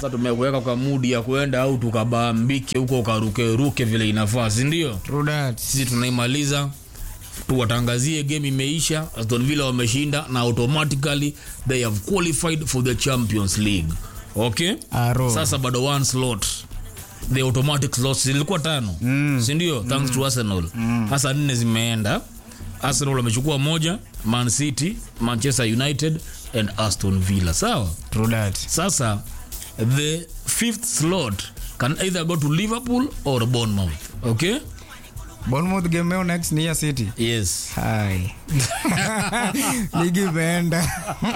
sasa tumekuweka kwa mudi ya kuenda au tukabambike huko ukarukeruke vile inafaa sindio True that. sisi tunaimaliza tuwatangazie game imeisha aston villa wameshinda na automatically they have qualified for the champions league okay Aro. sasa bado one slot the automatic slots zilikuwa tano mm. sindio thanks to arsenal hasa nne zimeenda arsenal wamechukua moja man city manchester united and aston villa sawa True that. sasa the fifth slot can either go to liverpool or bournemouth okay Bournemouth game yao next ni ya City. yes Hai. Ligi imeenda.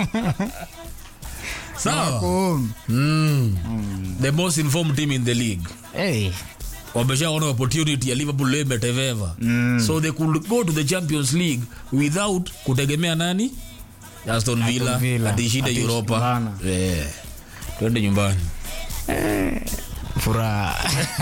sawa Home. mm. the most informed team in the league Hey. wameshaona opportunity ya liverpool leo imeteveva mm. so they could go to the champions league without kutegemea nani aston villa Villa. atishinde Ati- europa bana. yeah. twende nyumbani Furaha.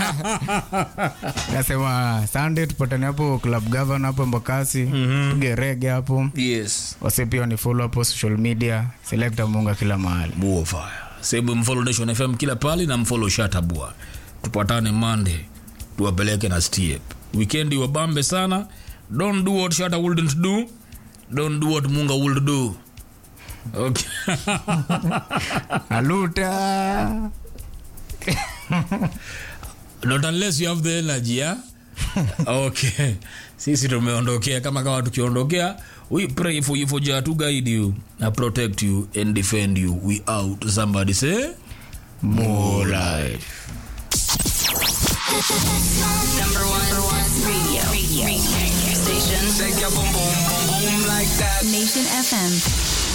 Nasema Sunday tupatane hapo Club Governor hapo Mbakasi. Tupige rege hapo. yes Wase pia ni follow hapo social media. Selecta Munga kila mahali. buo fire sehemu mfollow nation fm kila pali na mfollow shatabua tupatane monday tuwapeleke na step weekend wabambe sana don't do what shata wouldn't do don't do what munga would do okay Aluta. not unless you have the energy yeah? okay sisi tumeondokea kama kama tukiondokea we pray for you for Jah to guide you and protect you and defend you we out somebody say more life Number one, number one radio, radio, radio station. Shake your boom boom boom boom like that. Nation FM.